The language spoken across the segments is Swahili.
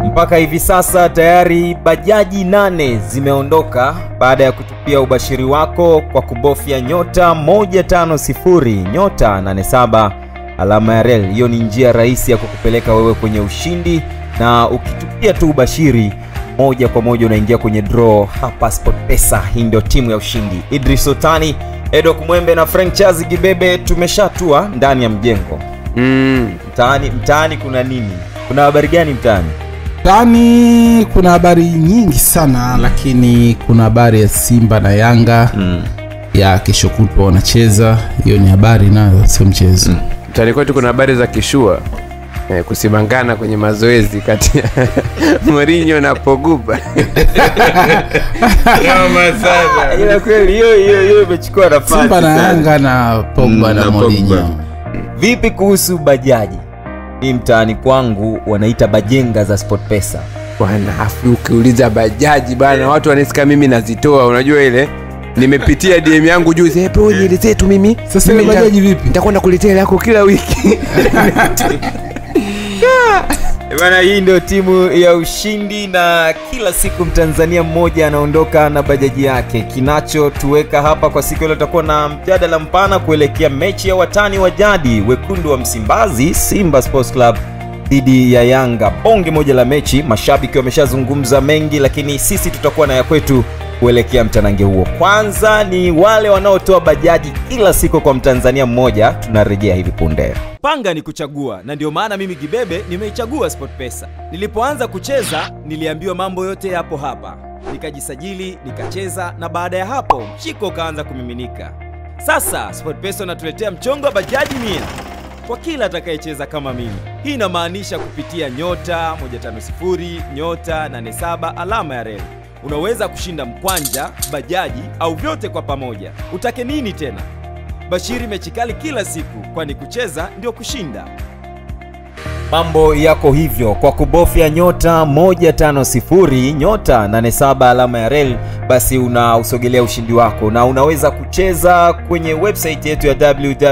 mpaka hivi sasa tayari bajaji nane zimeondoka baada ya kutupia ubashiri wako kwa kubofya nyota 150 nyota 87 alama ya rel. Hiyo ni njia rahisi ya kukupeleka wewe kwenye ushindi, na ukitupia tu ubashiri moja kwa moja unaingia kwenye draw hapa SportPesa. Hii ndio timu ya ushindi. Idris Otani, Edo Kumwembe na Frank Chazi Gibebe tumeshatua ndani ya mjengo. Mm. Mtaani, mtaani kuna nini? Kuna habari gani mtaani? Tani kuna habari nyingi sana lakini kuna habari ya Simba na Yanga Mm. ya kesho kutwa wanacheza. Hiyo ni habari nayo, sio mchezo. Mtaani kwetu kuna habari za kishua eh, kusimangana kwenye mazoezi kati ya Mourinho na Pogba. Ila kweli hiyo hiyo hiyo imechukua nafasi. Simba na sana. Yanga na Pogba Mm, na na Mourinho. Pogba. Vipi kuhusu bajaji? Hii mtaani kwangu wanaita bajenga za SportPesa. Bwana, afu ukiuliza bajaji bana, watu wanasika mimi nazitoa, unajua ile nimepitia DM yangu juzi, eh bro, nielezee tu mimi. Sasa ile Mimi nita- bajaji vipi? Nitakwenda kuletea ile yako kila wiki. Bana, hii ndio timu ya ushindi, na kila siku mtanzania mmoja anaondoka na bajaji yake. Kinachotuweka hapa kwa siku leo, tutakuwa na mjadala mpana kuelekea mechi ya watani wa jadi wekundu wa Msimbazi, Simba Sports Club dhidi ya Yanga. Bonge moja la mechi, mashabiki wameshazungumza mengi, lakini sisi tutakuwa na ya kwetu kuelekea mtanange huo. Kwanza ni wale wanaotoa bajaji kila siku kwa mtanzania mmoja, tunarejea hivi punde. Panga ni kuchagua, na ndio maana mimi Gibebe nimeichagua SportPesa. Nilipoanza kucheza niliambiwa mambo yote yapo hapa, nikajisajili nikacheza, na baada ya hapo mshiko ukaanza kumiminika. Sasa SportPesa unatuletea mchongo wa bajaji mia kwa kila atakayecheza kama mimi. Hii inamaanisha kupitia nyota 150 nyota 87 alama ya reli unaweza kushinda mkwanja, bajaji au vyote kwa pamoja. Utake nini tena? Bashiri mechi kali kila siku, kwani kucheza ndio kushinda. Mambo yako hivyo kwa kubofya nyota 150 nyota 87 alama ya rel, basi unausogelea ushindi wako, na unaweza kucheza kwenye website yetu ya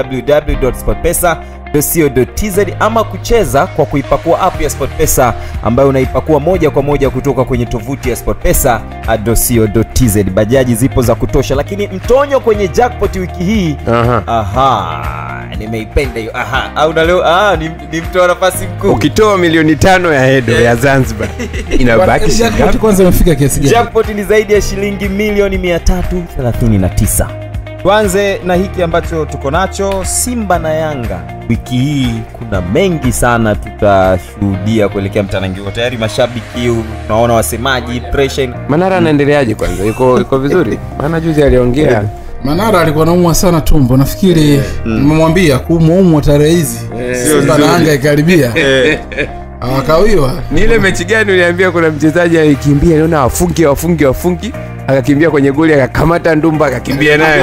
www.sportpesa.co.tz ama kucheza kwa kuipakua app ya SportPesa ambayo unaipakua moja kwa moja kutoka kwenye tovuti ya sportpesa.co.tz. Bajaji zipo za kutosha, lakini mtonyo kwenye jackpot wiki hii Aha. Aha, nimeipenda hiyo. Aha, au na leo ah, ni, ni mtoa nafasi mkuu. Ukitoa milioni tano ya hedo ya Zanzibar inabaki shilingi Jackpot ngapi? kwanza imefika kiasi gani? Jackpot ni zaidi ya shilingi milioni 339. Tuanze na hiki ambacho tuko nacho, Simba na Yanga. Wiki hii kuna mengi sana tutashuhudia kuelekea mtanangi huo. Tayari mashabiki, unaona wasemaji, pressure Manara anaendeleaje kwanza? Yuko yuko vizuri? Maana juzi aliongea Manara alikuwa naumwa sana tumbo, nafikiri nimemwambia kuumwaumwa tarehe hizi Simba na Yanga ikaribia awakawiwa ni ile mechi gani uliambia kuna mchezaji alikimbia naona wafungi wafungi wafungi akakimbia kwenye goli akakamata ndumba akakimbia nayo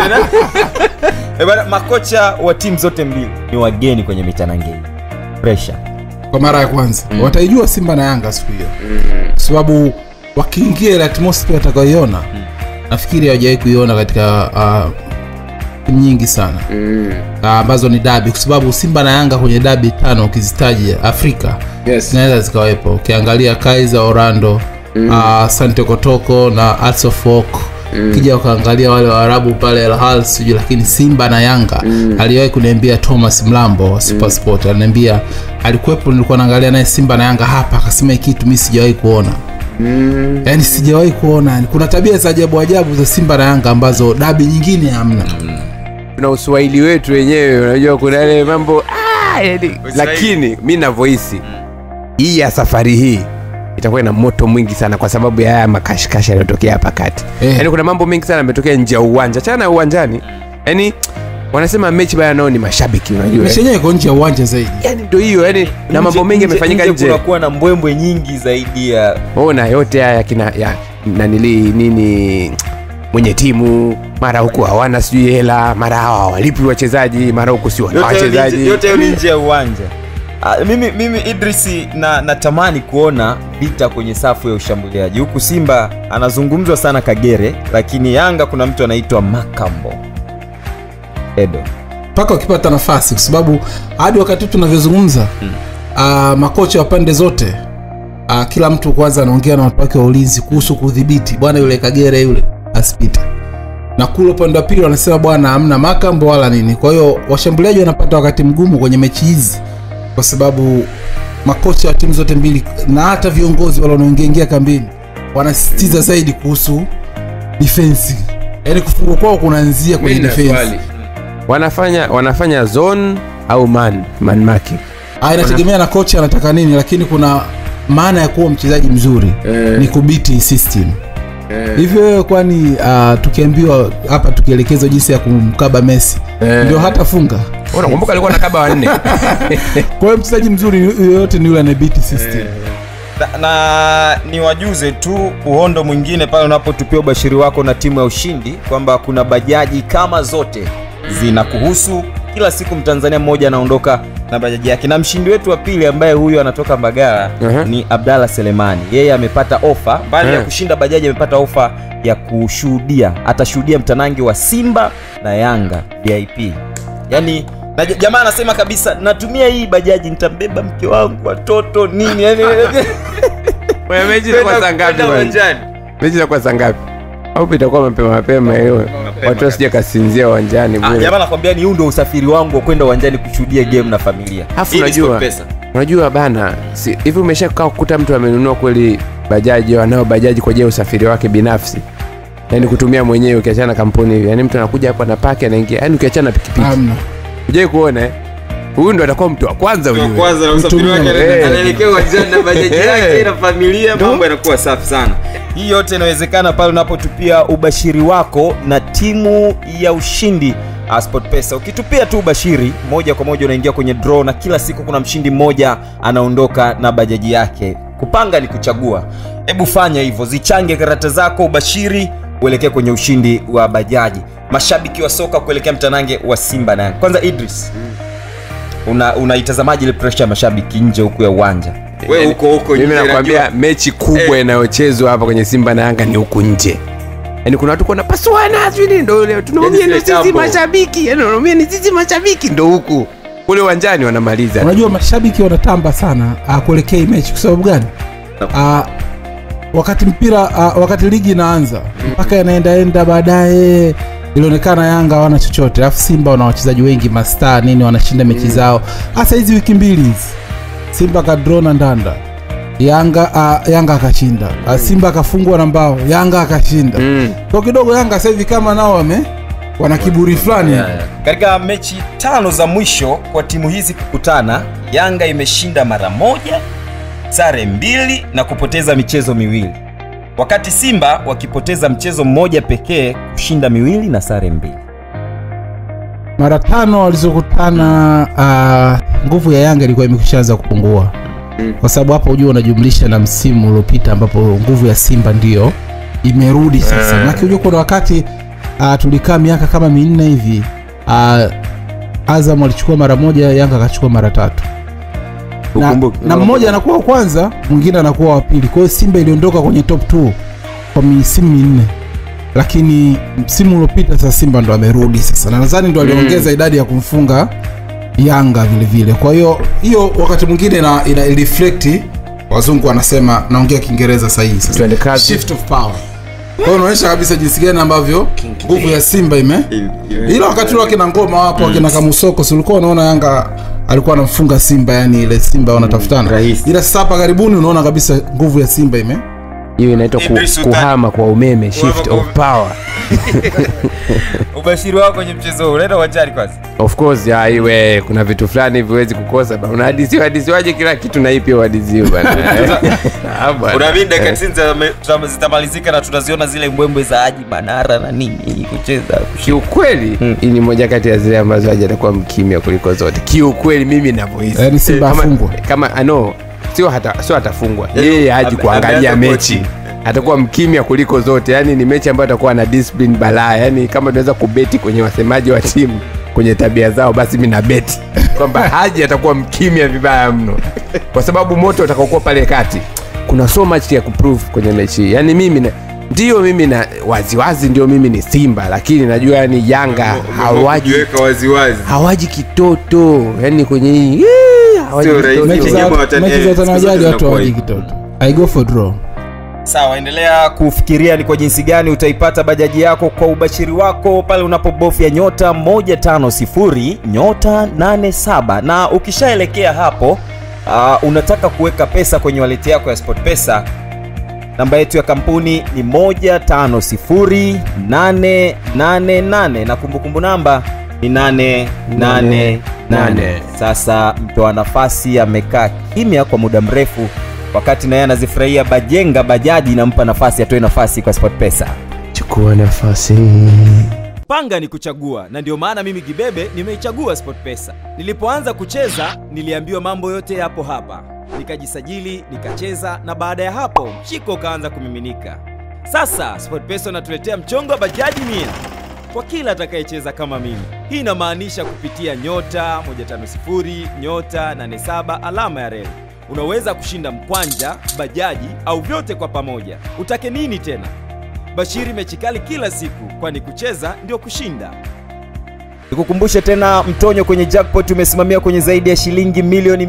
Eh, bana, makocha wa timu zote mbili ni wageni kwenye mitanange hii. Pressure. kwa mara ya kwanza wataijua Simba na Yanga siku hiyo kwa sababu wakiingia ile atmosphere watakaoiona nafikiri hawajawahi kuiona katika ah, timu nyingi sana Ah, ambazo ni dabi kwa sababu Simba na Yanga kwenye dabi tano ukizitaja Afrika Yes. zinaweza zikawepo ukiangalia Kaizer Orlando mm. Sante Kotoko na Hearts of Oak ukija ukaangalia wale waarabu pale Al Ahly sijui lakini Simba na Yanga aliwahi kuniambia Thomas Mlambo wa Super Sport aliniambia alikuwepo nilikuwa naangalia naye Simba na Yanga hapa akasema hii kitu mimi sijawahi kuona yaani sijawahi kuona yani kuna tabia za ajabu ajabu za Simba na Yanga ambazo dabi nyingine hamna tuna uswahili wetu wenyewe unajua kuna yale mambo ah, yani, lakini mi navyohisi hii ya safari hii itakuwa ina moto mwingi sana kwa sababu ya haya makashikashi yanayotokea hapa kati Eh. yaani kuna mambo mengi sana yametokea nje ya uwanja chana ya uwanjani yaani wanasema mechi baya nao ni mashabiki unajua mechi yenyewe iko nje ya uwanja zaidi yani ndo hiyo yani na mambo mengi yamefanyika nje kunakuwa na mbwembwe nyingi zaidi ya ona yote haya kina ya nanili nini mwenye timu mara huku hawana sijui hela mara hawa hawalipi wachezaji mara huku si wana yote hayo ni nje- wachezaji yote hayo ni nje ya uwanja Ah, mimi, mimi idrisi na natamani kuona vita kwenye safu ya ushambuliaji huku simba anazungumzwa sana kagere lakini yanga kuna mtu anaitwa makambo edo mpaka wakipata nafasi kwa sababu hadi wakati huu tunavyozungumza mm. uh, makocha wa pande zote uh, kila mtu kwanza anaongea na watu wake wa ulinzi kuhusu kudhibiti bwana yule kagere yule asipite na kule upande wa pili wanasema bwana hamna makambo wala nini kwa hiyo washambuliaji wanapata wakati mgumu kwenye mechi hizi kwa sababu makocha wa timu zote mbili na hata viongozi wale wanaoingiaingia kambini wanasisitiza zaidi kuhusu defense yaani kufungwa kwao kunaanzia kwenye Mimi na defense swali. wanafanya wanafanya zone au man man marking Ah, inategemea na kocha anataka nini lakini kuna maana ya kuwa mchezaji mzuri Eh. ni kubiti system hivyo wewe kwani uh, tukiambiwa hapa tukielekezwa jinsi ya kumkaba messi Eh. ndio hata funga unakumbuka alikuwa na kaba wanne kwa hiyo mchezaji mzuri yoyote ni yule anabiti system na, na niwajuze tu uhondo mwingine pale unapotupia ubashiri wako na timu ya ushindi kwamba kuna bajaji kama zote zinakuhusu kila siku mtanzania mmoja anaondoka na bajaji yake na mshindi wetu wa pili ambaye huyu anatoka mbagala Aha. ni abdalla selemani yeye amepata ofa mbali ya Eh. kushinda bajaji amepata ofa ya kushuhudia atashuhudia mtanangi wa simba na yanga vip yaani na j- jamaa anasema kabisa natumia hii bajaji nitambeba mke wangu watoto nini yani Wewe mechi itakuwa saa ngapi bwana? mechi itakuwa saa ngapi au itakuwa mapema mapema hiyo watu wasije kasinzia uwanjani Ah, bure jamaa nakwambia ni huu ndo usafiri wangu wa kwenda uwanjani kushuhudia game na familia Alafu Hii ni unajua- SportPesa. unajua bana si- hivi umesha kaa kukuta mtu amenunua kweli bajaji au anao bajaji kwa ajili ya usafiri wake binafsi yaani kutumia mwenyewe ukiachana na kampuni hivi yaani mtu anakuja hapo anapaki anaingia yaani ukiachana na pikipiki amna ujai kuona eh? huyu ndo atakuwa mtu wa kwanza ujue. kwanza na usafiri wake Mtumia- ana- Eh. anaelekea uwanjani na bajaji Eh. yake na familia mambo yanakuwa safi sana hii yote inawezekana pale unapotupia ubashiri wako na timu ya ushindi uh, sportpesa ukitupia tu ubashiri moja kwa moja unaingia kwenye draw na kila siku kuna mshindi mmoja anaondoka na bajaji yake kupanga ni kuchagua hebu fanya hivyo zichange karata zako ubashiri uelekee kwenye ushindi wa bajaji mashabiki wa soka kuelekea mtanange wa simba na Yanga. kwanza idris una unaitazamaji ile presha ya mashabiki nje huku ya uwanja wewe Yaani, huko huko mimi nje, nakwambia najua. mechi kubwa Eh. inayochezwa hapa kwenye simba na yanga ni huku nje yaani kuna watu kuna pasuana sijui nini, ndo leo tunaumia Yaani ndo zile sisi jambo. mashabiki yaani tunaumia ni sisi mashabiki ndo huku kule uwanjani wanamaliza unajua mashabiki wanatamba sana uh, kuelekea hii mechi kwa sababu gani uh, wakati mpira uh, wakati ligi inaanza mpaka yanaendaenda baadaye ilionekana yanga hawana chochote alafu simba wana wachezaji wengi mastaa nini wanashinda mechi zao hasa hizi wiki mbili hizi simba akadro na ndanda yanga uh, yanga akashinda uh, simba akafungwa na mbao yanga akashinda Mm. kwa kidogo yanga sasa hivi kama nao wame wana kiburi fulani katika mechi tano za mwisho kwa timu hizi kukutana yanga imeshinda mara moja sare mbili na kupoteza michezo miwili wakati simba wakipoteza mchezo mmoja pekee kushinda miwili na sare mbili mara tano walizokutana uh, nguvu ya yanga ilikuwa imekwishaanza kupungua kwa sababu hapo hujua unajumlisha na msimu uliopita ambapo nguvu ya simba ndiyo imerudi sasa maki hujua kuna wakati uh, tulikaa miaka kama minne hivi uh, azam alichukua mara moja yanga akachukua mara tatu na, Ukumbuke. na mmoja anakuwa wa kwanza mwingine anakuwa wa pili kwa hiyo simba iliondoka kwenye top 2 kwa misimu minne lakini msimu uliopita sasa simba ndo amerudi sasa na nadhani ndo aliongeza idadi ya kumfunga yanga vile vile kwa hiyo hiyo wakati mwingine ina, ina reflect wazungu wanasema naongea kiingereza sahihi sasa Twende kazi. shift of power kwa hiyo unaonyesha kabisa jinsi gani ambavyo nguvu ya simba ime ila wakati ule wakina ngoma wapo wakina kamusoko si ulikuwa unaona yanga alikuwa anamfunga simba yani ile simba wanatafutana rahisi. ila sasa hapa karibuni unaona kabisa nguvu ya simba ime hiyo inaitwa ku, Idris Sultan. kuhama kwa umeme shift kwa of power ubashiri wako kwenye mchezo huu unaenda uwanjani kwanza of course ya iwe kuna vitu fulani hivi huwezi kukosa bana unahadisiwa hadisiwaje kila kitu na ipi uhadisiwa bana Ah, bwana. unaamini dakika 90 zitame- zitamalizika na tutaziona zile mbwembwe za aji banara na nini kucheza kiukweli hii ni moja kati ya zile ambazo haja atakuwa mkimya kuliko zote kiukweli mimi navyohisi Yaani Simba Kama- afungwa. kama ano sio hata sio atafungwa Yaani, yeye haji ame- kuangalia ameanza mechi kochi. atakuwa mkimya kuliko zote yani ni mechi ambayo atakuwa na discipline balaa yani kama tunaweza kubeti kwenye wasemaji wa timu kwenye tabia zao basi mi na beti kwamba haji atakuwa mkimya vibaya mno kwa sababu moto utakaokuwa pale kati kuna so much ya kuprove kwenye mechi hii yani mimi na, ndio mimi na waziwazi ndio mimi ni simba lakini najua yani yanga hawaji waziwazi hawaji kitoto yani kwenye hii hii, hawaji Sio kitoto. rahisi. mechi za Nyama watani- mechi za eh, siku zote tanajali watu zinakuwa hawaji hivi. kitoto I go for draw. sawa endelea kufikiria ni kwa jinsi gani utaipata bajaji yako kwa ubashiri wako pale unapobofya nyota 150 nyota 87 na ukishaelekea hapo uh, unataka kuweka pesa kwenye waleti yako ya sport pesa namba yetu ya kampuni ni 150888 na kumbukumbu namba ni 888 sasa mtoa nafasi amekaa kimya kwa muda mrefu wakati naye anazifurahia bajenga bajaji inampa nafasi atoe nafasi kwa sport pesa chukua nafasi panga ni kuchagua na ndio maana mimi gibebe nimeichagua sportpesa nilipoanza kucheza niliambiwa mambo yote yapo hapa nikajisajili nikacheza na baada ya hapo mshiko ukaanza kumiminika sasa sportpesa unatuletea mchongo wa bajaji mia kwa kila atakayecheza kama mimi hii inamaanisha kupitia nyota 150 nyota 87 alama ya reli unaweza kushinda mkwanja bajaji au vyote kwa pamoja utake nini tena bashiri mechi kali kila siku kwani kucheza ndio kushinda nikukumbushe tena mtonyo kwenye jackpot umesimamia kwenye zaidi ya shilingi milioni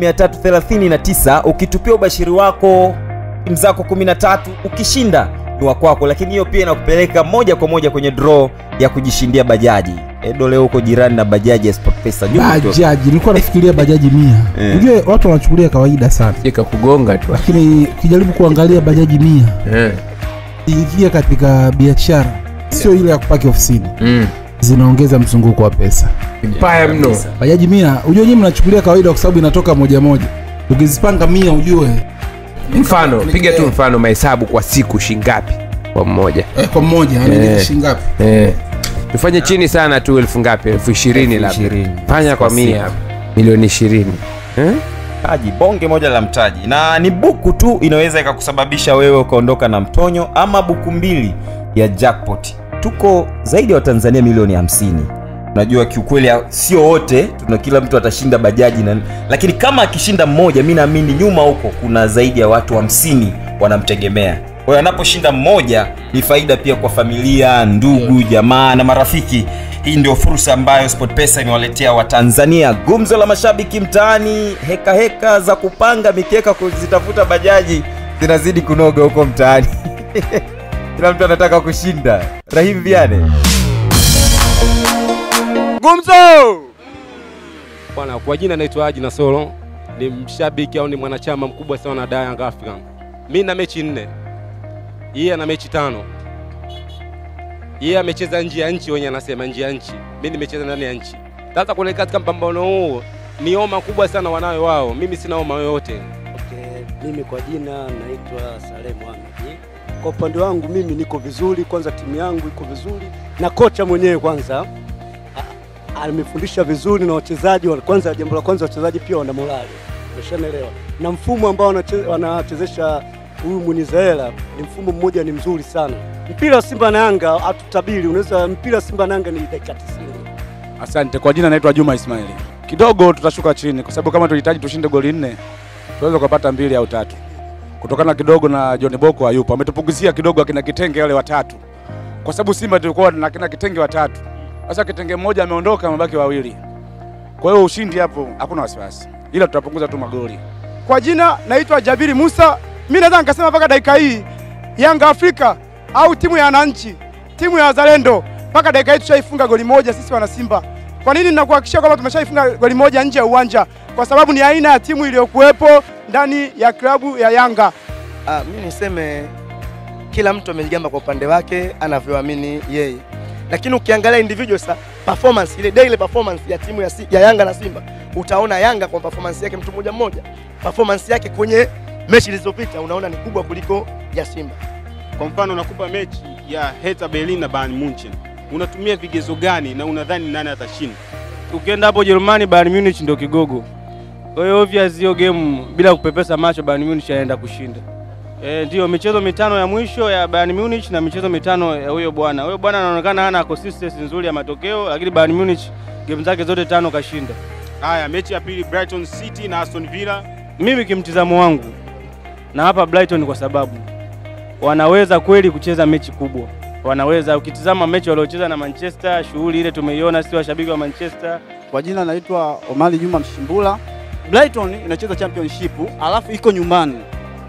339 ukitupia ubashiri wako timu zako 13 ukishinda ni wa kwako lakini hiyo pia inakupeleka moja kwa moja kwenye draw ya kujishindia bajaji edo leo huko jirani na bajaji ya sportpesa nyuma tu. Bajaji, nilikuwa nafikiria bajaji mia. Eh. Ujue watu wanachukulia kawaida sana, ika kugonga tu lakini ukijaribu kuangalia bajaji mia Eh. iingia katika biashara, sio ile ya kupaki ofisini, Mm. zinaongeza mzunguko wa pesa. mbaya mno Bajaji mia, ujue nyinyi mnachukulia kawaida kwa sababu inatoka moja moja. Ukizipanga mia, ujue mfano piga tu mfano mahesabu kwa siku shingapi kwa mmoja eh, kwa mmoja Eh. yani shilingi ngapi? eh. tufanye chini sana tu elfu ngapi elfu ishirini Elfu labda ishirini. fanya kwa Kwa mia siku. milioni ishirini eh? mtaji bonge moja la mtaji na ni buku tu inaweza ikakusababisha wewe ukaondoka na mtonyo ama buku mbili ya jackpot tuko zaidi ya watanzania milioni 50 unajua kiukweli sio wote tuna kila mtu atashinda bajaji na, lakini kama akishinda mmoja mi naamini nyuma huko kuna zaidi ya watu 50 wanamtegemea kwa hiyo anaposhinda mmoja ni faida pia kwa familia ndugu jamaa na marafiki hii ndio fursa ambayo sportpesa imewaletea watanzania gumzo la mashabiki mtaani heka heka za kupanga mikeka kuzitafuta bajaji zinazidi kunoga huko mtaani kila mtu anataka kushinda rahim viane Gumzo! Bwana, kwa jina naitwa Haji Nasoro, ni mshabiki au ni mwanachama mkubwa sana wa Young African. Mimi na mechi nne, yeye ana mechi tano. Yeye amecheza nje ya nchi, wenye anasema nje ya nchi, mimi nimecheza ndani ya nchi. Sasa kule katika mpambano huu ni homa kubwa sana wanayo wao, mimi sina homa yoyote. Okay, mimi kwa jina naitwa Saleh Mohamed. Kwa upande wangu mimi niko vizuri, kwanza timu yangu iko vizuri na kocha mwenyewe kwanza a- amefundisha vizuri na wachezaji wa- kwanza, jambo la kwanza wachezaji pia wana morali, umeshanaelewa, na mfumo ambao wanache- wanachezesha huyu Munizaela ni mfumo mmoja, ni mzuri sana. Mpira wa Simba na Yanga hatutabiri, unaweza mpira wa Simba na Yanga ni dakika 90. Asante. Kwa jina naitwa Juma Ismaili. Kidogo tutashuka chini kwa sababu kama tulihitaji tushinde goli nne, tunaweza kupata mbili au tatu, kutokana kidogo na John Boko hayupo, ametupunguzia kidogo akina Kitenge wale watatu, kwa sababu Simba tulikuwa na kina Kitenge watatu. Sasa Kitenge mmoja ameondoka, mabaki wawili. Kwa hiyo ushindi hapo hakuna wasiwasi, ila tutapunguza tu magoli. Kwa jina naitwa Jabiri Musa. Mimi naweza nikasema mpaka dakika hii Yanga Afrika au timu ya wananchi, timu ya wazalendo, mpaka dakika hii tushaifunga goli moja sisi wana Simba. Kwa nini ninakuhakikishia kwamba tumeshaifunga goli moja nje ya uwanja? Kwa sababu ni aina ya timu iliyokuwepo ndani ya klabu ya Yanga. Ah, mi niseme kila mtu amejigamba kwa upande wake anavyoamini yeye, lakini ukiangalia individual sa performance ile daily performance ya timu ya, si, ya Yanga na Simba utaona Yanga kwa performance yake mtu mmoja mmoja, performance yake kwenye mechi zilizopita unaona ni kubwa kuliko ya Simba. Kwa mfano nakupa mechi ya Hertha Berlin na Bayern Munchen, unatumia vigezo gani na unadhani nani atashinda? Ukienda hapo Jerumani, Bayern Munich ndio kigogo. Kwa hiyo obvious hiyo game bila kupepesa macho Bayern Munich anaenda kushinda. Eh, ndio michezo mitano ya mwisho ya Bayern Munich na michezo mitano ya huyo bwana. Huyo bwana anaonekana hana consistency nzuri ya matokeo, lakini Bayern Munich game zake zote tano kashinda. Haya, mechi ya pili Brighton City na Aston Villa. Mimi kimtizamo wangu na hapa Brighton kwa sababu wanaweza kweli kucheza mechi kubwa. Wanaweza ukitizama mechi waliocheza na Manchester, shughuli ile tumeiona, si washabiki wa Manchester. Kwa jina naitwa Omari Juma Mshimbula. Brighton inacheza championship alafu iko nyumbani.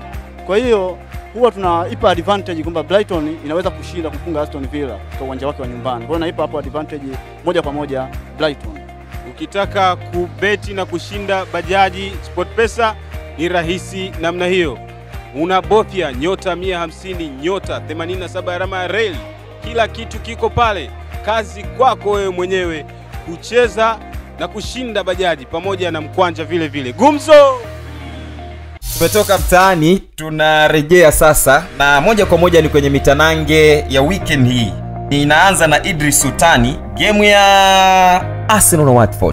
Kwa hiyo huwa tunaipa advantage kwamba Brighton inaweza kushinda kufunga Aston Villa kwa uwanja wake wa nyumbani. Kwa hiyo naipa hapo advantage moja kwa moja Brighton. Ukitaka kubeti na kushinda bajaji SportPesa ni rahisi namna hiyo, unabofya nyota 150 nyota 87 alama ya reli, kila kitu kiko pale. Kazi kwako wewe mwenyewe kucheza na kushinda bajaji pamoja na mkwanja vile vile. Gumzo tumetoka mtaani tunarejea sasa na moja kwa moja ni kwenye mitanange ya weekend hii inaanza na idris sultani gemu ya arsenal na watford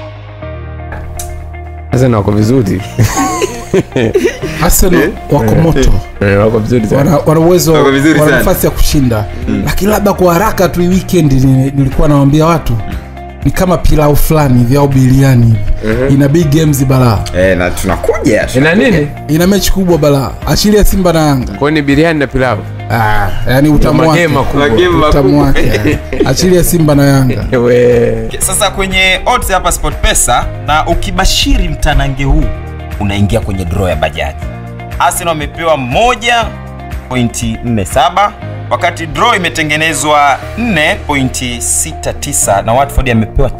sasa wako vizuri Arsenal wako moto Eh, wako vizuri sana. wana wana uwezo Wako vizuri wana sana. nafasi ya kushinda lakini labda kwa haraka tu hii weekend ni- nilikuwa nawambia watu ni kama pilau fulani hivi au biliani hivi ina big games balaa e, na tunakuja ina nini ina mechi kubwa balaa achilia simba na yanga kwao ni biriani na pilau ah, yani utamu wake magema kubwa Magema utamu wake achilia simba na yanga we sasa kwenye odds hapa sportpesa na ukibashiri mtanange huu unaingia kwenye draw ya bajaji arsenal wamepewa 1.47 wakati draw imetengenezwa 4.69 na watford amepewa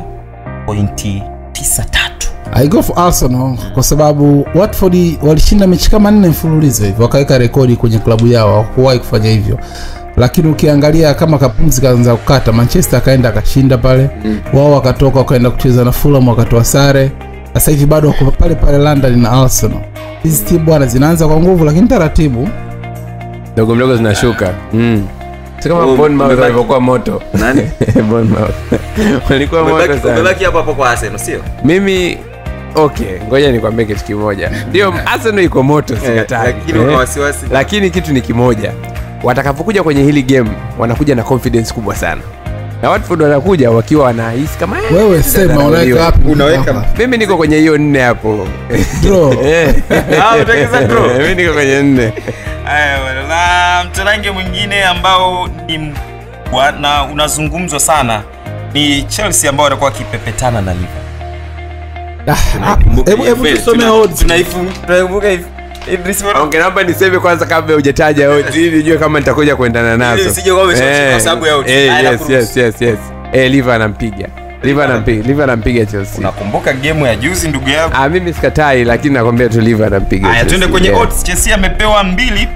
5.93 I go for Arsenal kwa sababu Watford walishinda mechi kama nne mfululizo hivi wakaweka rekodi kwenye klabu yao hawakuwahi kufanya hivyo lakini ukiangalia kama kapumzi kaanza kukata manchester akaenda akashinda pale mm. wao wakatoka wakaenda kucheza na fulham wakatoa sare sasa hivi bado wako pale pale london na arsenal hizi timu bwana zinaanza kwa nguvu lakini taratibu ndogo mdogo zinashuka mm. si kama Oh, Bournemouth umebaki- walivyokuwa moto Nani? Bournemouth. walikuwa moto sana hapo hapo kwa arsenal sio mimi okay ngoja nikwambie kitu kimoja ndio arsenal iko moto sikatai lakini una wasiwasi lakini kitu ni kimoja watakapokuja kwenye hili game wanakuja na confidence kubwa sana na watford wanakuja wakiwa wanahisi kama eh, wewe sema Unauliwa. unaweka wapi Unaweka- hapa? mimi niko kwenye hiyo nne hapo Draw. Eh. Ah, unaongeza draw? mimi niko kwenye nne Aya, bwana. na mtarange mwingine ambao ni mkubwa na unazungumzwa sana ni chelsea ambao watakuwa wakipepetana na liverpool Ah, ah, hebu hebu tusome odds tunaikumbuka hivi Idris Moro- Okay, naomba niseme kwanza kabla hujataja odds, ili nijue kama nitakuja kuendana nazo. Ili usije kuwa umeshoka Eh, kwa sababu ya odds. eh, Haya, yes, nakuruhusu. yes, yes, yes. Eh, Liver anampiga. Liver anampiga. Liver anampiga Chelsea. unakumbuka gemu ya juzi ndugu yangu Ah, mimi sikatai lakini nakwambia tu Liver anampiga. haya Chelsea. tuende kwenye Yeah. odds chelsea amepewa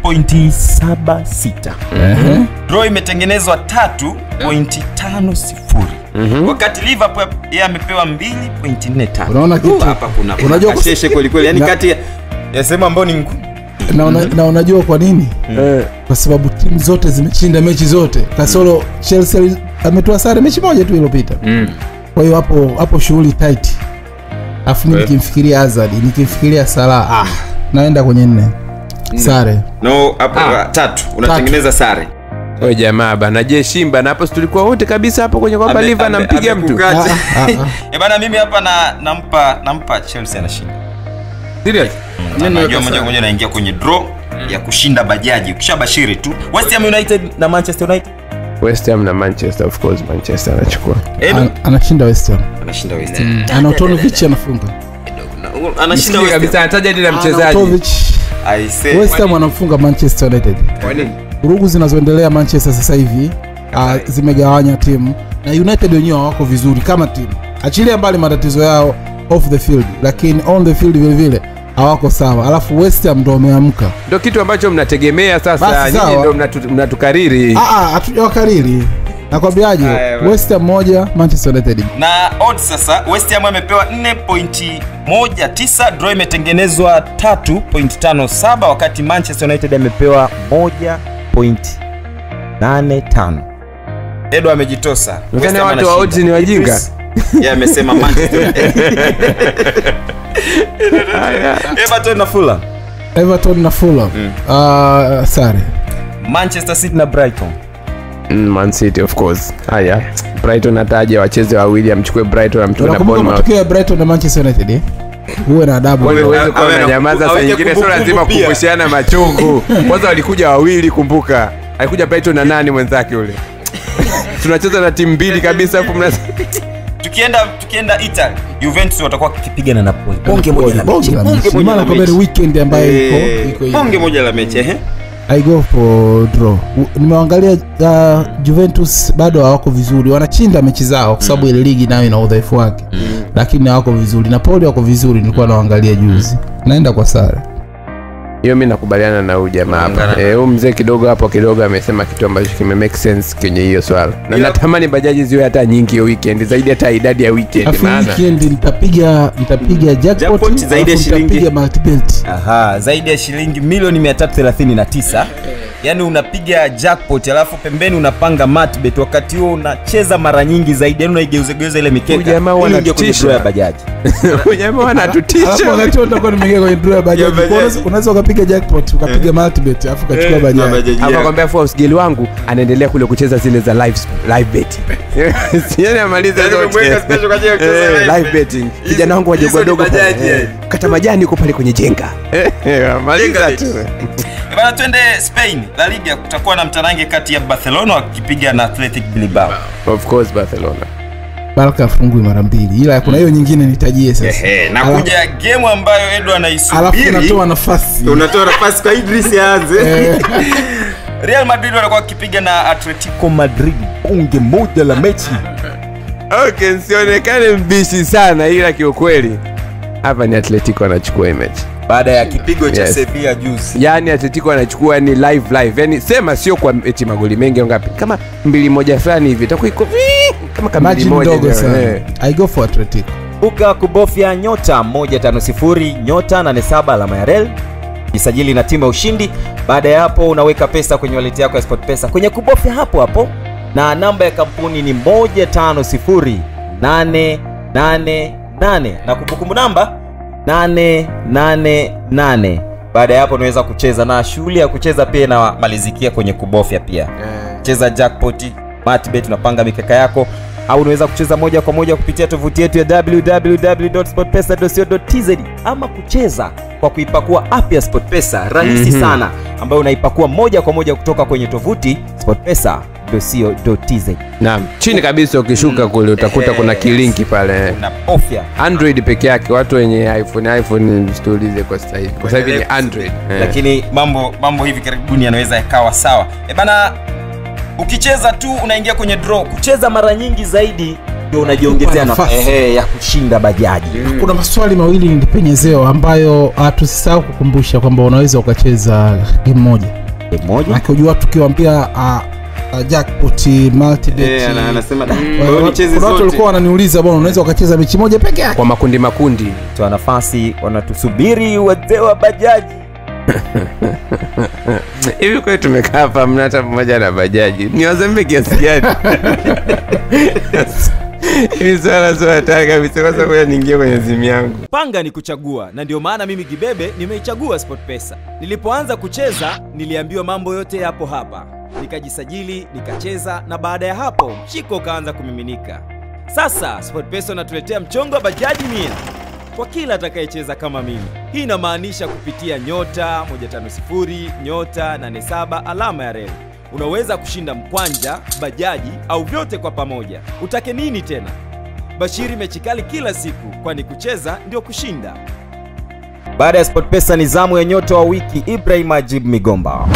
2.76 draw imetengenezwa 3.50 wakati liverpool yeye amepewa 2.45 Unaona kitu? Uh, hapa kuna Unajua kuna kasheshe kweli kweli yani Na- kati ya- ya sehemu ambayo ni ngumu na, una, na unajua kwa nini Eh, kwa sababu timu zote zimeshinda mechi zote kasoro chelsea ali- ametoa sare mechi moja tu iliyopita mm. kwa hiyo hapo hapo shughuli tight alafu mi nikimfikiria azad nikimfikiria salah ah, naenda kwenye nne sare no hapo Ah. tatu unatengeneza sare Wewe jamaa bana, je Shimba na hapo si tulikuwa wote kabisa hapo kwenye kwamba Ame- Liver ame- anampiga mtu. amekukacha. Ah, ah, Eh, bana mimi hapa na nampa nampa chelsea anashinda Serious? Na najua moja kwa moja naingia kwenye draw ya kushinda bajaji ukishabashiri tu west ham united na manchester united West Ham na Manchester of course Manchester anachukua. Edu? An- anashinda west ham anashinda west ham anautonovich anafunga Na- anashinda Msikia west ham kabisa anataja hadi na mchezaji. Anautovic I say west ham anamfunga manchester united Kwa nini? vurugu zinazoendelea manchester sasa hivi uh, zimegawanya timu na united wenyewe hawako vizuri kama timu achilia mbali matatizo yao off the field lakini on the field vile vile hawako sawa alafu west ham ndo wameamka Ndio kitu ambacho mnategemea sasa, Basi nyinyi sawa. ndio mnatu- mnatukariri. Ah, ah, hatujawakariri nakwambiaje Haya, basi. west ham moja manchester united na odds sasa west ham amepewa 4.19 draw imetengenezwa 3.57 wakati manchester united amepewa 1.85 edo amejitosa Nadhani West Ham watu wa anashinda. odds ni wajinga. Idris, yeye amesema manchester united everton na fulham everton na fulham uh, sare manchester city na brighton Mm, Man City of course. Haya. Brighton ataje wacheze wawili amchukue Brighton amtoe na unakumbuka Bournemouth. matokeo ya brighton na manchester united eh? uwe na adabu Wewe uweze kuwa Awe na- unanyamaza saa aweke nyingine, sio kumbukumbu lazima pia. kukumbushana machungu. Kwanza walikuja wawili, kumbuka, alikuja Brighton na nani mwenzake yule. Tunacheza na timu mbili kabisa, afu mna tukienda tukienda italy Juventus watakuwa wakipiga na Napoli. Bonge moja la Bonge mechi. la Bonge mechi. moja Maana la kwamba ni mechi. weekend ambayo Eh, iko- iko hivi. bonge moja la mechi ehe. I go for draw. U- Nimeangalia uh, Juventus bado hawako vizuri, wanachinda mechi zao kwa sababu ile ligi nayo ina udhaifu wake, lakini hawako vizuri. Napoli wako vizuri, nilikuwa naangalia juzi. Naenda kwa sare. hiyo mi nakubaliana na huyu jamaa hapa Eh, huyu mzee kidogo hapo kidogo amesema kitu ambacho kime make sense kwenye hiyo swala na natamani bajaji ziwe hata nyingi hiyo weekend zaidi hata idadi ya weekend Afu maana weekend nitapiga nitapiga jackpot, Jackpot zaidi ya alafu shilingi- nitapiga multibet. Aha, zaidi ya shilingi milioni 339 yaani unapiga jackpot alafu pembeni unapanga matbet wakati huo unacheza mara nyingi zaidi yaani unaigeuzegeuza ile mikeka Huyu jamaa ili huwa uingie kwenye anatutisha. draw ya bajaji huyu jamaa wanatutisha Alafu wakati huo nitakuwa nimeingia kwenye draw ya bajaji. Kwa hiyo unaweza- Unaweza ukapiga jackpot, ukapiga multibet, alafu ukachukua bajaji. hapa kwambia Forbes geli wangu anaendelea kule kucheza zile za live live betting yani amaliza Yaani zote umemweka special kwa ajili ya kucheza Eh, live live betting kijana wangu hizo wadogo ni wadogo bajaji, pale, eh, eh. kata majani yuko pale kwenye jenga Eh, amaliza tu bana twende spain la liga kutakuwa na mtarange kati ya barcelona wakipiga na athletic bilbao of course barcelona Barca afungui mara mbili, ila kuna hiyo nyingine nitajie sasa. Ehe, na Alafu- kuja gemu ambayo edo Alafu anaisubiri unatoa nafasi unatoa nafasi kwa idris aanze real madrid watakuwa wakipiga na atletico madrid bunge moja la mechi okay nsionekane mbishi sana ila kiukweli hapa ni atletico anachukua hii mechi baada ya kipigo cha Yes. sevilla juzi yaani atletico anachukua ni live live yani sema sio kwa eti magoli mengi au ngapi kama mbili moja fulani hivi itakuwa iko vii, kama kama mbili margin moja ndogo ndio, sana. eh. I go for Atletico. buka kubofya nyota 150 nyota 87 alama ya rel jisajili na timu ya ushindi baada ya hapo unaweka pesa kwenye waleti yako ya sport pesa kwenye kubofya hapo hapo na namba ya kampuni ni 150888 na kumbukumbu namba 888 baada ya hapo unaweza kucheza na shughuli ya kucheza pia inamalizikia kwenye kubofya pia cheza jackpot matbet unapanga mikeka yako au unaweza kucheza moja kwa moja kupitia tovuti yetu ya www.sportpesa.co.tz ama kucheza kwa kuipakua app ya sportpesa rahisi Mhm. sana ambayo unaipakua moja kwa moja kutoka kwenye tovuti sportpesa.co.tz naam chini kabisa ukishuka kule utakuta kuna kilinki pale unabofya android peke yake watu wenye iphone iphone tuulize kwa sasa hivi kwa sasa hivi ni android Eh. lakini mambo mambo hivi karibuni yanaweza yakawa sawa e bana ukicheza tu unaingia kwenye draw kucheza mara nyingi zaidi ndio unajiongezea Kupa nafasi nafasi. ehe, ya kushinda bajaji kuna maswali mawili nilipenyezewa ambayo uh, tusisahau kukumbusha kwamba unaweza ukacheza game moja Game moja Maana unajua tukiwambia uh, uh, jackpot multibet Eh, ana- anasema, "Da, Wa- kwa hiyo wa- nicheze kuna watu zote." walikuwa wananiuliza bwana unaweza ukacheza mechi moja peke yake kwa makundi makundi toa nafasi wanatusubiri wazee wa bajaji hivi kweli tumekaa hapa mna hata mmoja na bajaji ni wazembe kiasi gani hivi swala sio hatari kabisa kwa sababu niingie kwenye simu yangu panga ni kuchagua na ndio maana mimi gibebe nimeichagua sportpesa nilipoanza kucheza niliambiwa mambo yote yapo hapa nikajisajili nikacheza na baada ya hapo mshiko ukaanza kumiminika sasa sportpesa unatuletea mchongo wa bajaji mia kwa kila atakayecheza kama mimi hii inamaanisha kupitia nyota 150 nyota 87 alama ya reli unaweza kushinda mkwanja bajaji au vyote kwa pamoja utake nini tena bashiri mechi kali kila siku kwani kucheza ndio kushinda baada ya sportpesa ni zamu ya nyota wa wiki ibrahim ajib migomba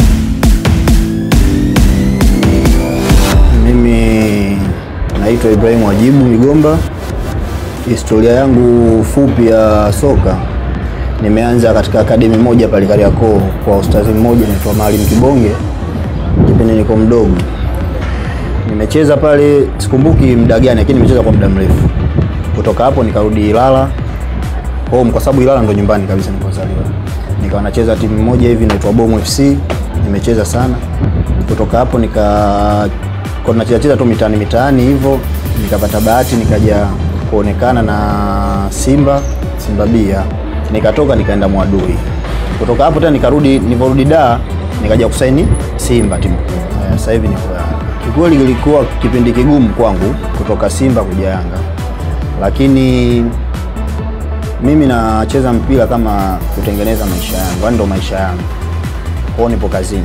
Mimi naitwa Ibrahimu Wajibu Migomba. Historia yangu fupi ya soka, nimeanza katika akademi moja pale Kariakoo kwa ustazi mmoja anaitwa Maalim Kibonge, kipindi niko mdogo. Nimecheza pale, sikumbuki muda gani, lakini nimecheza kwa muda mrefu. Kutoka hapo nikarudi Ilala home, kwa sababu Ilala ndo nyumbani kabisa nilikozaliwa. Nikawa nacheza timu moja hivi inaitwa Bomu FC, nimecheza sana. Kutoka hapo nika kwa tunacheza cheza tu mitaani mitaani hivyo, nikapata bahati nikaja kuonekana na Simba Simba Bia, nikatoka nikaenda Mwadui. Kutoka hapo tena nikarudi, niliporudi Dar nikaja kusaini Simba timu. Eh, Sasa hivi niko Yanga. Kikweli kilikuwa kipindi kigumu kwangu kutoka Simba kuja Yanga, lakini mimi nacheza mpira kama kutengeneza maisha yangu, yaani ndo maisha yangu. Kwao nipo kazini,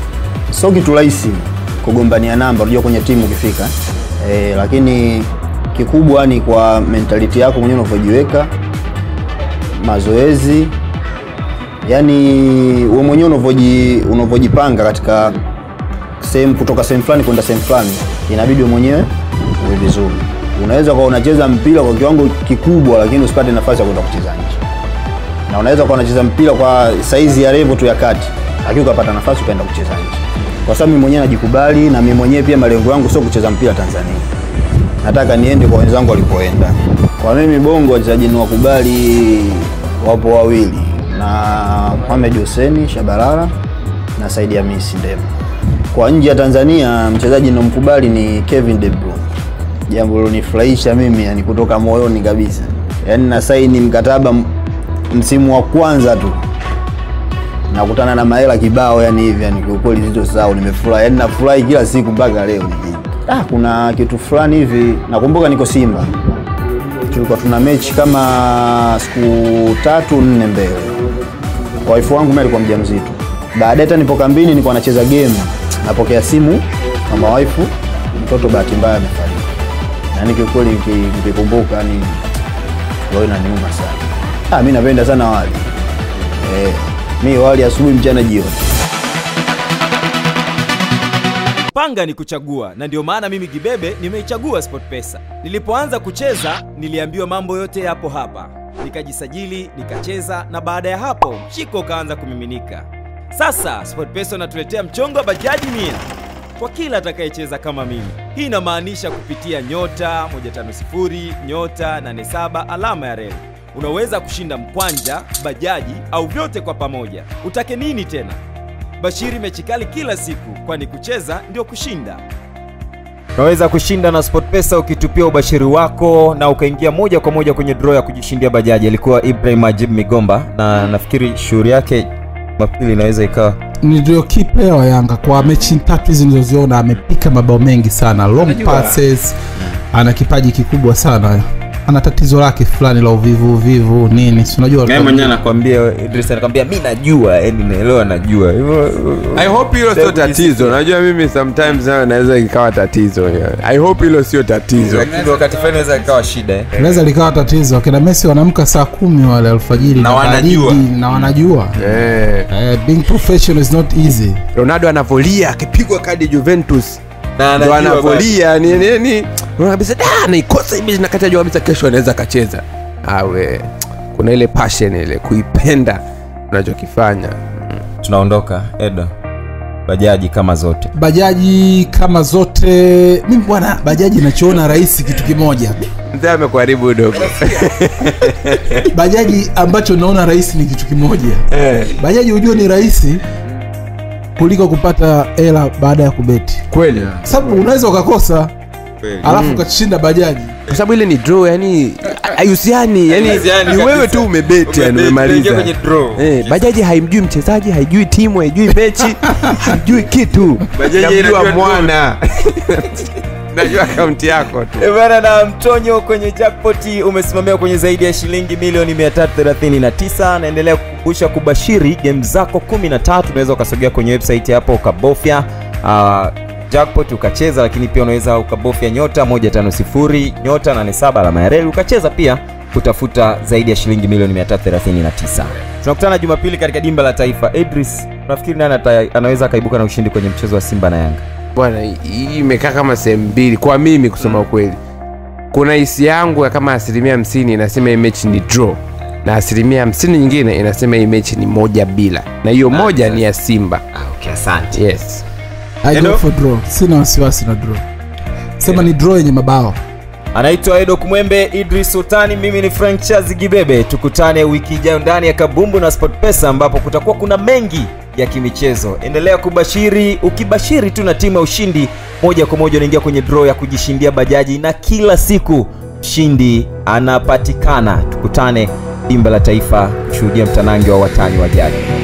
sio kitu rahisi kugombania namba, unajua kwenye timu ukifika eh, lakini kikubwa ni kwa mentality yako mwenyewe unavyojiweka, mazoezi, yani wewe mwenyewe unavyoji unavyojipanga katika sehemu kutoka sehemu fulani kwenda sehemu fulani, inabidi wewe mwenyewe uwe vizuri. Unaweza kuwa unacheza mpira kwa kiwango kikubwa, lakini usipate nafasi ya kwenda kucheza nje, na unaweza kuwa unacheza mpira kwa saizi ya level tu ya kati, lakini ukapata nafasi ukaenda kucheza nje, kwa sababu mimi mwenyewe najikubali, na mimi mwenyewe pia malengo yangu sio kucheza mpira Tanzania, nataka niende kwa wenzangu walipoenda. Kwa mimi Bongo, wachezaji ni wakubali wapo wawili, na Mohamed Hussein Shabalala na Saidi Hamisi Ndema. Kwa nje ya Tanzania mchezaji ninamkubali ni Kevin De Bruyne, jambo lilonifurahisha mimi yani kutoka moyoni kabisa. Yani na saini mkataba m- msimu wa kwanza tu nakutana na mahela kibao yani hivi yani kwa kweli sitosahau, nimefurahi yani nafurahi kila siku mpaka leo. Ah, kuna kitu fulani hivi nakumbuka, niko Simba tulikuwa tuna mechi kama siku tatu nne mbele. Waifu wangu mimi alikuwa mjamzito. Baadaye hata nipo kambini nilikuwa nacheza game, napokea simu kama waifu, mtoto bahati mbaya amefariki. Yaani kiukweli niki- nikikumbuka yani roho inaniuma sana. Ah, mimi napenda sana wali. Eh, mimi wali asubuhi, mchana, jioni. Panga ni kuchagua, na ndio maana mimi Gibebe nimeichagua SportPesa. Nilipoanza kucheza niliambiwa mambo yote yapo hapa, nikajisajili nikacheza, na baada ya hapo mshiko ukaanza kumiminika. Sasa SportPesa unatuletea mchongo wa bajaji mia kwa kila atakayecheza kama mimi. Hii inamaanisha kupitia nyota 150 nyota 87 alama ya reli unaweza kushinda mkwanja, bajaji au vyote kwa pamoja. Utake nini tena? Bashiri mechi kali kila siku, kwani kucheza ndio kushinda. Unaweza kushinda na SportPesa ukitupia ubashiri wako na ukaingia moja kwa moja kwenye draw ya kujishindia bajaji. Alikuwa Ibrahim Ajib Migomba na nafikiri shughuli yake Jumapili inaweza ikawa ni ndio key player wa Yanga kwa mechi tatu hizi nilizoziona, amepika mabao mengi sana, long Unajua- passes, ana kipaji kikubwa sana. Ana tatizo lake fulani la uvivu uvivu nini, si unajua yeye mwenyewe anakwambia, Idris anakwambia mi najua, yani naelewa, najua hivyo. I hope hilo sio tatizo. Najua mimi sometimes nayo naweza ikawa tatizo. yeah. I hope hilo sio tatizo. Lakini wakati fulani inaweza ikawa shida eh. inaweza likawa tatizo. Akina Messi wanamka saa kumi wale alfajiri Na wanajua. baridi, na wanajua Eh. eh, being professional is not easy. Ronaldo anavolia akipigwa kadi Juventus Na ndo anajua anavolia ni nini, unaona kabisa da, naikosa hivi nakati ajua kabisa kesho anaweza akacheza. Awe kuna ile passion ile kuipenda unachokifanya. Tunaondoka Edo, bajaji kama zote. Bajaji kama zote, mimi bwana, bajaji nachoona rahisi kitu kimoja Mzee amekuharibu dogo. bajaji ambacho naona rahisi ni kitu kimoja Eh. bajaji hujua ni rahisi kuliko kupata hela baada ya kubeti Kweli. sababu unaweza ukakosa alafu Mm. ukashinda bajaji Kwa sababu ile ni draw, yani haihusiani, yani Haihusiani ni wewe kabisa. tu umebeti, yani Umebeti, umemaliza. umeingia kwenye draw. Eh, bajaji haimjui mchezaji, haijui timu, haijui mechi, haijui kitu. Bajaji Namjua inajua draw. mwana. Najua akaunti yako tu. Eh, bana na mtonyo kwenye jackpot umesimamia kwenye zaidi ya shilingi milioni 339 naendelea kukumbusha kubashiri game zako 13 unaweza ukasogea kwenye website hapo ukabofya uh, jackpot ukacheza lakini pia unaweza ukabofya nyota 150 nyota 87 alama ya reli ukacheza pia kutafuta zaidi ya shilingi milioni 339 tunakutana jumapili katika dimba la taifa idris nafikiri nani ata- anaweza akaibuka na ushindi kwenye mchezo wa simba na yanga Bwana, hii imekaa kama sehemu mbili kwa mimi kusema ukweli. Kuna hisi yangu ya kama asilimia hamsini inasema hii mechi ni draw na asilimia hamsini nyingine inasema hii mechi ni moja bila, na hiyo moja ni ya Simba. okay, asante Yes. I Hello? go for draw sina wasiwasi na draw sema ni draw yenye mabao anaitwa edo kumwembe idris sultani mimi ni frank chazi gibebe tukutane wiki ijayo ndani ya kabumbu na sport pesa ambapo kutakuwa kuna mengi ya kimichezo endelea kubashiri ukibashiri tu na timu ya ushindi moja kwa moja unaingia kwenye draw ya kujishindia bajaji na kila siku mshindi anapatikana tukutane dimba la taifa kushuhudia mtanange wa watani wa jadi